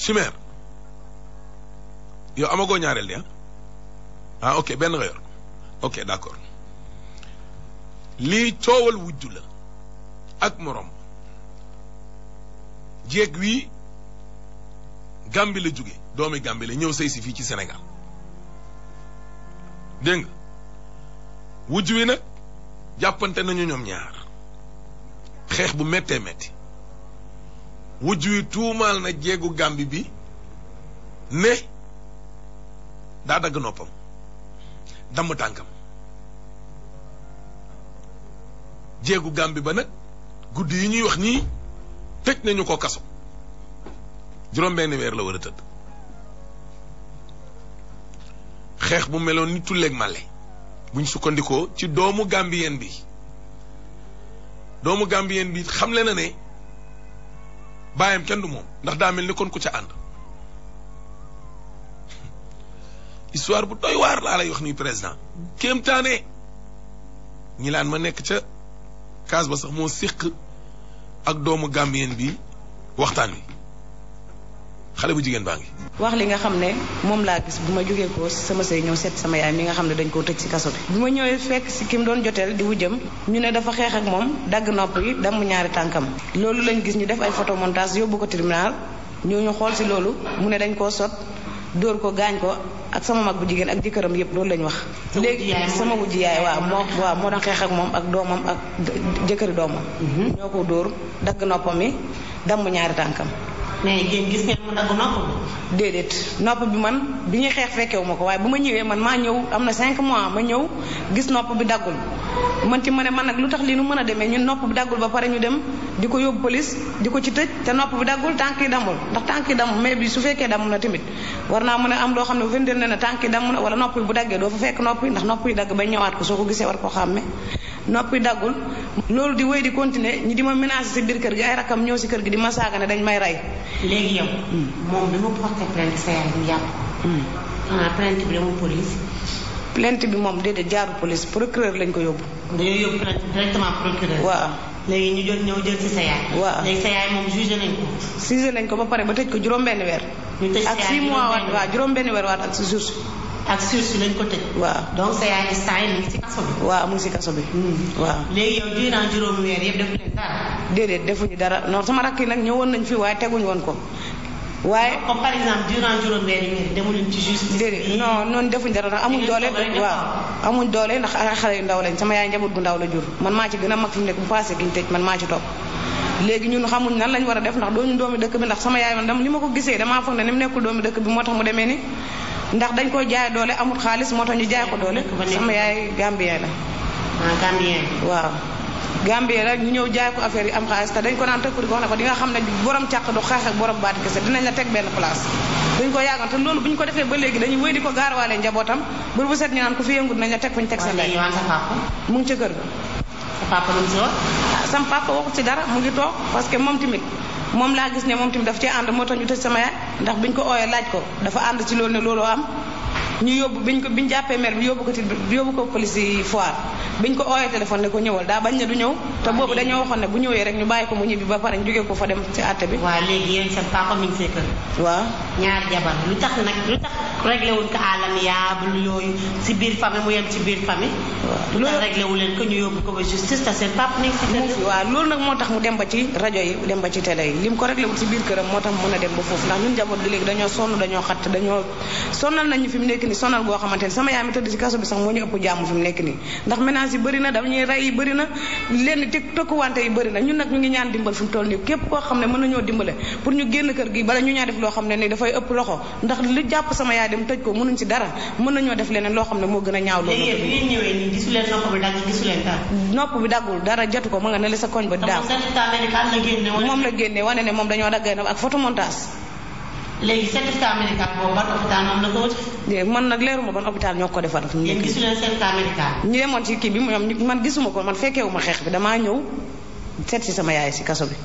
chimère yow amagoo ñaareel di ah ah ok benn nga yor ok d'accord lii coowal wujju la ak morom jéeg wii Gàmbi la jóge doomi Gàmbi la ñëw sëy si fii ci Sénégal dégg nga wujj wi nag jàppante nañu ñoom ñaar xeex bu méttee métti wujj wi tuumaal na jéegu Gàmbi bi ne daa dagg noppam damm tànkam jéegu Gàmbi ba nag guddi yi ñuy wax nii tëj nañu ko kaso juróom benn weer la war a tëdd xeex bu meloon ni tulleeg màlle buñ sukkandikoo ci doomu gambien bi doomu gambien bi xamle na ne baayam kenn du moom ndax daa mel ni kon ku ca ànd histoire bu doy waar laa lay wax nii président kéemtaane ñi laan ma nekk ca kaas ba sax moo séq ak doomu gambien bi waxtaan wi xale bu jigéen baa ngi wax li nga xam ne moom laa gis bu ma jógee ko sama sëy ñëw seet sama yaay mi nga xam ne dañ koo tëj ci kaso bi bi ma ñëwee fekk si ki mu doon joteel di wujjam ñu ne dafa xeex ak moom dagg nopp yi damm ñaari tànkam loolu lañ gis ñu def ay photo montage yóbbu ko tribunal ñoo ñu xool si loolu mu ne dañ koo sot dóor ko gaañ ko ak sama mag bu jigéen ak jëkkëram yëpp loolu lañ wax léegi sama wujji yaay waaw moo waaw moo doon xeex ak moom ak doomam ak jëkkëri doomam ñoo ko dóor dagg noppam yi damm ñaari tànkam mais yéen gis ngeen mu dagg nopp bi. déedéet nopp bi man bi ñuy xeex fekkewu ma ko waaye bu ma ñëwee man maa ñëw am na 5 mois ma ñëw gis nopp bi daggul man ci ma ne man nag lu tax lii nu mën a demee ñun nopp bi daggul ba pare ñu dem di ko yóbbu police di ko ci tëj te nopp bi daggul tànk yi damul ndax tànk yi damm mais bi su fekkee damm na tamit war naa mën a am loo xam ne bu fekkee ne tànk yi damm na wala nopp yi bu daggee doo fa fekk nopp yi ndax nopp yi dagg ba ñëwaat ko soo ko gisee war koo xàmme nopp yi daggul loolu di wéy di continuer ñi di ma menacer si biir kër gi ay rakam ñëw si kër gi di ma saaga ne dañ may rey léegi yow. moom bi mu porté plainte sa yaay ñu jàpp. ah plainte bi demul police. plainte bi moom déedéet jaaru police procureur lañ ko yóbbu. dañoo yóbbu plainte directement procureur. waaw léegi ñu jot ñëw jël ci sa yaay. waaw léegi sa yaay moom jugé nañ ko. jugé nañ ko ba pare ba tëj ko juróom-benn weer. ñu tëj sa ak yaay 6 mois waat juróom-benn waaw juróom-benn weer waat ak si jour. ak sursis lañ ko tëj. waaw donc sa yaay instant yi mu ngi ci kaso bi. waaw mu ngi si kaso bi. waaw léegi yow durant juróomi weer yëpp defu leen dara. déedéet defuñu dara non sama rakk yi nag ñëwoon nañ fi waaye teguñu woon ko waaye. comme par exemple durant juróomi weer yi demu leen ci justice. déedéet non noonu defuñ dara ndax amuñ doole waaw amuñ doole ndax ay xale yu ndaw lañ sama yaay njaboot gu ndaw la jur man maa ci gën a mag fi mu nekk bu passé gi ñu tëj man maa ci topp léegi ñun xamuñ nan lañ war a def ndax dooñu doomi dëkk bi ndax sama yaay man dam li ma ko gisee damaa foog ne ni mu nekkul doomi dëkk bi moo tax mu demee ni ndax dañ koy jaay doole amul xaalis moo tax ñu jaay ko doole sama yaay gambien la ah Gambien. waaw Gambie la ñu ñëw jaay ko affaire yi am xaalis te dañ ko naan tëkk di ko wax ne ko di nga xam ne borom càq du xeex ak borom baati kese dinañ la teg benn place dañ ko yàggoon te loolu bu ñu ko defee ba léegi dañuy wéy di ko gaarwaale njabootam bër bu set ñu naan ku fi yëngu dinañ la teg fu ñu teg sa waaye léegi ndey waan sa papa. mu ngi ca kër ga sa papa lu mu si wax. ah sam papa waxut ci dara mu ngi toog parce que moom tamit moom laa gis ne moom tamit daf ci ànd moo tax ñu tëj sama yaay ndax biñ ko ooyee laaj ko dafa ànd ci loolu ne looloo am ñu yóbbu biñ ko biñ jàppee maire bi yóbbu ko ci yóbbu ko police yi foire biñ ko ooyee téléphone ne ko ñëwal daa bañ ne du ñëw te boobu dañoo waxoon ne bu ñëwee rek ñu bàyyi ko mu ñibbi ba pare ñu jógee ko fa dem ci àtte bi waaw léegi yéen seen papa mi ngi see kër. waaw ñaar jabar lu tax nag lu tax réglé wuñ ko àlamiyaabul yooyu si biir famille mu yem ci biir famille. waaw lu tax loolu- réglé wu leen ko ñu yóbbu ko ba justice te seen papa mi ngi si mu kër ngi fi waaw loolu nag moo tax mu dem ba ci rajo yi dem ba ci télé yi lim ko réglé wul ci biir këram moo tax mu mën a dem ba foofu ndax ñun njaboot gi léegi dañoo sonn dañoo xatt dañoo sonal nañu fi mu nekk nii sonal goo xamante ni sama yaay mi tëdd ci kaso bi sax moo ñu ëpp jàmm fi mu nekk nii ndax ménage yi bëri na dañuy rey yi bëri na lenn tëkk tëkkuwante yi bëri na ñun nag ñu ngi ñaan dimbal fi mu toll nii képp koo xam ne mën nañoo dimbale pour ñu génn kër gi bala ñu ñaa def loo xam ne ni dafay ëpp loxo ndax lu jàpp sama yaay dem tëj ko mënuñ ci dara mën nañoo def leneen loo xam ne moo gën a ñaaw léegi yéen loolu bi ngeen ñëwee nii gisu leen nopp bi dagg gisu leen dara. nopp bi daggul dara jatu ko ma nga ne la sa koñ ba daaw donc certificat médical la génne wala. moom la génne wane ne moom dañoo daggee ak photomontage léegi certificat médical boobu ban hôpital moom la ko wut. de man nag leeruma ban hôpital ñoo ko defar fi mu yéen nekk gisu leen certificat médical. ñu demoon ci kii bi ñoom ñu- man gisuma ko man fekkewuma xeex bi damaa ñëw seet si sama yaay si kaso bi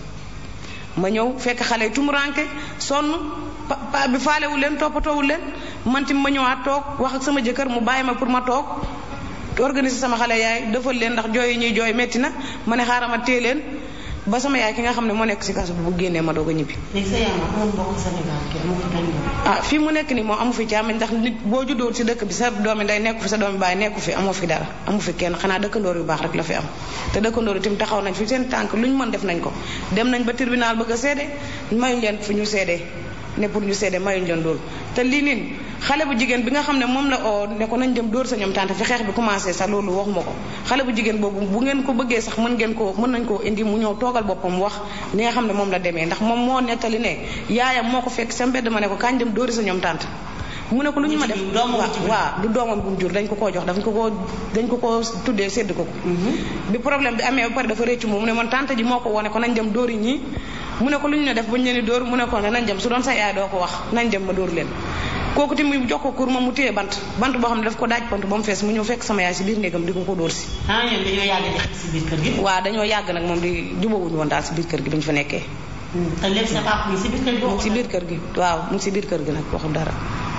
ma ñëw fekk xale yi tumuranke sonn pa pa bi faalewu leen toppatoowul leen man tim ma ñëwaat toog wax ak sama jëkkër mu bàyyi ma pour ma toog organiser sama xale yaay defal leen ndax jooy yi ñuy jooy metti na ma ne xaaral ma téye leen ba sama yaay ki nga xam ne moo nekk si kaso bi bu génnee ma doog a ñibbi léegi sa yaay ma amul mbokk Sénégal kenn moo ko benn mbokk. ah fii mu nekk nii moom amu fi càmmiñ ndax nit boo juddoo si dëkk bi sa doomi day nekku fi sa doomi baay nekku fi amoo fi dara amu fi kenn xanaa dëkkandoor yu baax rek la fi am te dëkkandoor yi tamit taxaw nañ fi seen tànk lu ñu mën def nañ ko dem nañ ba tribunal bëgg a seede mayuñ leen fu ñu seede ne pour ñu seede mayuñ leen loolu te lii niin xale bu jigéen bi nga xam ne moom la oo ne ko nañ dem dóor sa ñoom tante fi xeex bi commencé sax loolu waxuma ko xale bu jigéen boobu bu ngeen ko bëggee sax mën ngeen ko mën nañ koo indi mu ñëw toogal boppam wax li nga xam ne moom la demee ndax moom moo nettali ne yaayam moo ko fekk sa mbedd ma ne ko kañ dem dóori sa ñoom tante mu ne ko lu ñu ma def waaw waaw du doomam bu mu jur dañ ko koo jox dañ ko koo dañ ko koo tuddee sédd ko ko bi problème bi amee ba pare dafa réccu moom mu ne man tante ji moo ko wone ko nañ dem dóori ñii mu ne ko lu ñu ne def ba ñu leen di dóor mu ne ko ne nañ dem su doon sa yaay doo ko wax nañ dem ma dóor leen kooku tamit mu jox ko kur ma mu téye bant bant boo xam ne daf ko daaj pont ba mu fees mu ñëw fekk sama yaay si biir néegam di ko ko dóor si ah ñoom dañoo yàgg di xeex si biir kër gi. waaw dañoo yàgg nag moom di jubawuñu woon daal si biir kër gi bi ñu fa nekkee te léegi sa papa mi si biir kër gi mu ngi si biir kër gi waaw mu ngi si biir kër gi nag waxul dara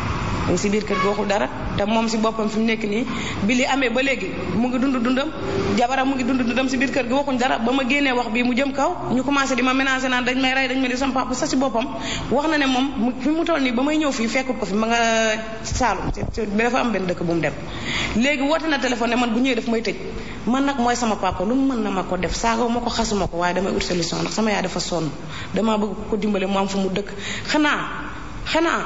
mu ngi si biir kër gi waxul dara te moom si boppam fi mu nekk nii bi li amee ba léegi mu ngi dund dundam jabaram mu ngi dund dundam si biir kër gi waxuñ dara ba ma génnee wax bii mu jëm kaw ñu commencé di ma ménager naan dañ may rey dañ may di sama papa sa si boppam wax na ne moom mu fi mu toll nii ba may ñëw fii fekkut ko fi ma nga Saalum bi dafa am benn dëkk bu mu dem léegi woote na téléphone ne man bu ñëwee daf may tëj man nag mooy sama papa lu mu mën na ma ko def saagaw ma ko xasuma ko waaye damay ut solution ndax sama yaay dafa sonn damaa bëgg ko dimbale mu am fu mu dëkk xanaa xanaa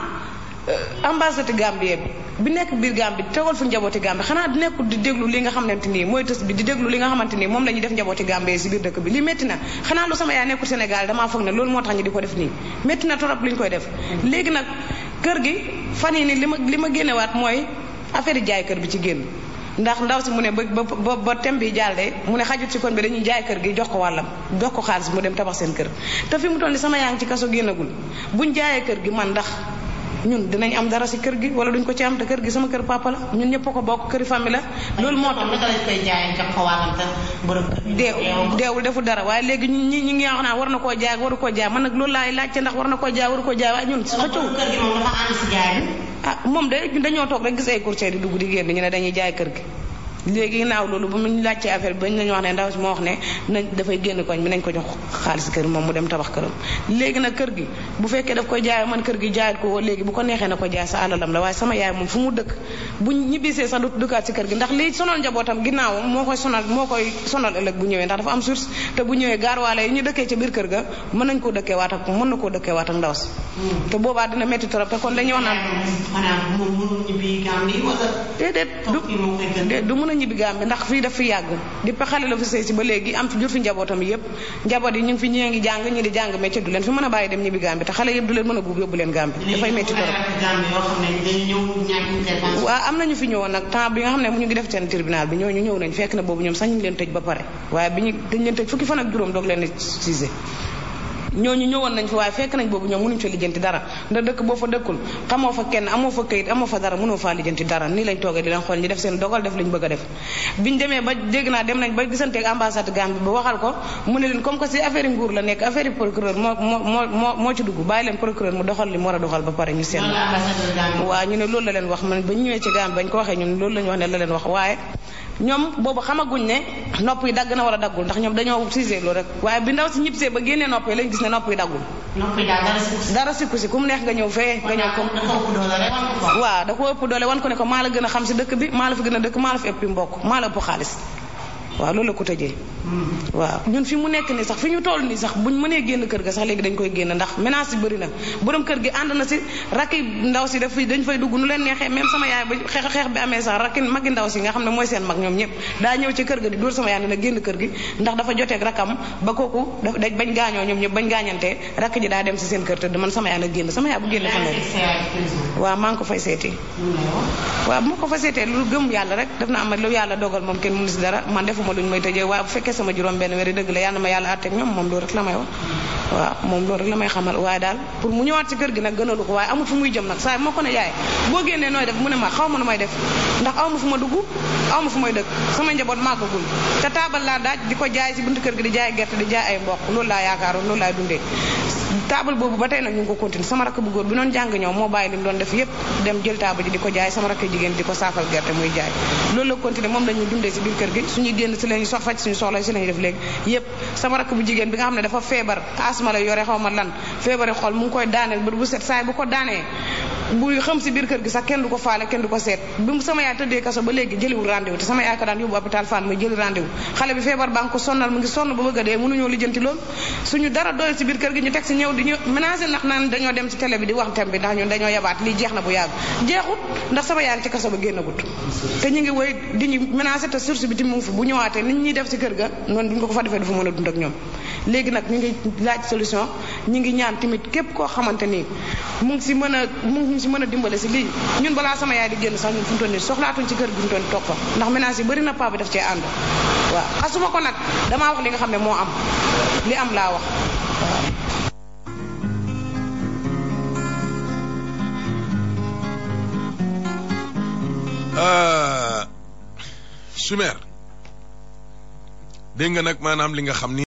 ambassade Gambie bi bi nekk biir Gambie tegal fu njabooti Gambie xanaa di nekkul di déglu li nga xamante nii mooy tës bi di déglu li nga xamante nii moom la ñuy def njabooti Gambie si biir dëkk bi li métti na xanaa lu sama yaay nekkul Sénégal damaa foog ne loolu moo tax ñu di ko def nii métti na torop li ñu koy def léegi nag kër gi fan yi nii li ma li ma génnewaat mooy affaire yi jaay kër bi ci génn ndax ndaw si mu ne ba ba ba tem bi jàllee mu ne xajut si kon bi dañuy jaay kër gi jox ko wàllam jox ko xaalis mu dem tabax seen kër te fi mu toll ni sama yaa ngi ci kaso génnagul buñ jaayee kër gi man ndax ñun dinañ am dara si kër gi wala duñ ko ci am te kër gi sama kër papa la ñun ñëpp ko bokk këri famille la loolu moo tax naka lañ koy jaayee jox ko wàllam te borom kër gi deew deewul deful dara waaye léegi ñun ñi ñi ngi wax naan war na koo jaay waru koo jaay man nag loolu laay laajte ndax war na koo jaay waru koo jaay waaye ñun xëccoo kër gi moom dafa ànd si jaay bi ah moom de ñun dañoo toog rek gis ay courtier di dugg di génn ñu ne dañuy jaay kër gi léegi ginnaaw loolu ba mu ñu laajtee affaire bi bañ nañu wax ne ndaw si moo wax ne nañ dafay génn koñ bi nañ ko jox xaalis kër moom mu dem tabax këram léegi nag kër gi bu fekkee daf koy jaay man kër gi jaayat ko léegi bu ko neexee na ko jaay sa alalam la waaye sama yaay moom fu mu dëkk bu ñibbisee sax du dëkkaat si kër gi ndax lii sonal njabootam ginnaawam moo koy sonal moo koy sonal ëllëg bu ñëwee ndax dafa am source te bu ñëwee gaarwaale yi ñu dëkkee ca biir kër ga mën nañ koo dëkkee waat ak mën na koo dëkkee waat ak ndaw si te boobaa dina métti trop te kon dañuy wax naan xanaa moom mënul ñibbi Gambie wala déedéet toog fii moo koy gën. du du mën a ñibbi Gambie ndax fii daf fi yàgg depuis xale la fi sëy si ba léegi am fi jur fi njabootam yëpp njaboot yi ñu ngi fi ñii ngi jàng ñi di jàng métier du leen fi mën a bàyyi dem ñibbi Gambie te xale yëpp du leen mën a buub yóbbu leen Gambie dafay métti trop Gambie yoo xam ne dañu ñëw ñàkk intervention waaw am nañu fi ñëwoon nag temps bi nga xam ne mu ñu ngi def seen tribunal bi ñooñu ñëw nañ fekk na boobu ñoom sax ñu ngi leen tëj ba pare waaye bi ñu dañ leen tëj fukki fan ak juróom doog leen cisé ñooñu ñëwoon nañ fi waaye fekk nañ boobu ñoom mënuñ fa lijjanti dara ndax dëkk boo fa dëkkul xamoo fa kenn amoo fa këyit amoo fa dara mënoo faa lijjanti dara nii lañ toogee di leen xool ñi def seen dogal def liñ bëgg a def biñ demee ba dégg naa dem nañ ba gisanteeg ambassade Gambie ba waxal ko mu ne leen comme que si affaire yi nguur la nekk affaire yi procureur moo moo moo moo moo ci dugg bàyyi leen procureur mu doxal li mu war a doxal ba pare ñu seet loolu la ambassadeur Gambie waaw ñu ne loolu la leen wax man ba ñu ñëwee ci Gambie bañ ko waxee ñun loolu la ñu wax ne la leen wax waaye ñoom boobu xamaguñ ne nopp yi dagg na wala daggul ndax ñoom dañoo cisé loolu rek waaye bi ndaw si ñibsee ba génnee nopp yi lañ gis ne nopp yi daggul noppi daal dara si dara sikku si ku mu neex nga ñëw fee nga ñëw comme dafa ëpp doole rek wan ko ko waaw da ko ëpp doole wan ko ne ko maa la gën a xam si dëkk bi maa la fi gën a dëkk maa la fi ëppi mbokk maa la ëpp xaalis waaw loolu la ko tëjee waaw ñun fi mu nekk nii sax fi ñu toll nii sax buñ mënee génn kër ga sax léegi dañ koy génn ndax menace yi bëri na borom kër gi ànd na si rakki ndaw si daf fi dañ fay dugg nu leen neexee même sama yaay ba xeex xeex bi amee sax rakki magi ndaw si nga xam ne mooy seen mag ñoom ñëpp daa ñëw ci kër ga di dóor sama yaay ne na génn kër gi ndax dafa joteeg rakkam ba kooku daf dañ bañ gaañoo ñoom ñëpp bañ gaañantee rakk ji daa dem si seen kër tëdd man sama yaay na génn sama yaay bu génn fan la waaw maa ngi ko fay seeti waaw bu ma ko fa seetee lu gëm yàlla rek def na am lu yàlla dogal moom kenn mënu si dara man defuma luñ may tëjee waaye bu fekkee sama juróom benn wéri dëgg la yàlla na ma yàlla àtteeg ñoom moom loolu rek la may wax waaw moom loolu rek la may xamal waaye daal pour mu ñëwaat ci kër gi nag gënalu ko waaye amul fu muy jëm nag saa moo ko ne yaay boo génnee nooy def mu ne ma xaw ma nu may def ndax aw ma fu ma dugg aw ma fu may dëkk sama njaboot màggagul te taabal laa daaj di ko jaay si buntu kër gi di jaay gerte di jaay ay mboq loolu laa yaakaaroon loolu laay dundee taabal boobu ba tey nag ñu ngi ko continuer sama rakk bu góor bi noonu jàng ñëw moo bàyyi li mu doon def yépp dem jël taabal ji di ko jaay sama rakk jigéen di ko saafal gerte muy jaay loolu la continuer moom la ñuy dundee si biir kër gi suñuy génn génn si lañu sox faj suñu soxla si lañu def léegi yépp sama rakk bu jigéen bi nga xam ne dafa feebar asma la yore xaw ma lan feebari xol mu ngi koy daaneel bët bu set saay bu ko daanee bu xam si biir kër gi sax kenn du ko faale kenn du ko seet bi mu sama yaay tëddee kaso ba léegi jëliwul rendez-vous te sama yaay ko daan yóbbu hôpital Fann muy jëli rendez-vous xale bi feebar baa ngi ko sonnal mu ngi sonn ba bëgg a dee mënuñoo lijjanti loolu suñu dara doyul si biir kër gi ñu teg si ñëw di ñu menacé ndax naan dañoo dem ci télé bi di wax thème bi ndax ñun dañoo yabaat lii jeex na bu yàgg jeexut ndax sama yaay ngi ci kaso ba génnagut te ñu ngi woy di ñu menacé te source bi ti mu ngi fi bu ñëwaatee nit ñuy def si kër ga noonu duñ ko ko fa defee du fa mën a dund ak ñoom léegi nag ñu ngi laaj solution ñu ngi ñaan tamit képp koo xamante ni mu ngi si mën a mu ngi si mën a dimbale si lii ñun balaa sama yaay di génn sax ñun fu mu toll nii soxlaatuñ ci kër gi fu mu toll nii toog fa ndax ménage yi bëri na paa bi daf cee ànd waaw xasuma ko nag damaa wax li nga xam ne moo am li am laa wax Chimère dégg nga nag maanaam li nga xam ni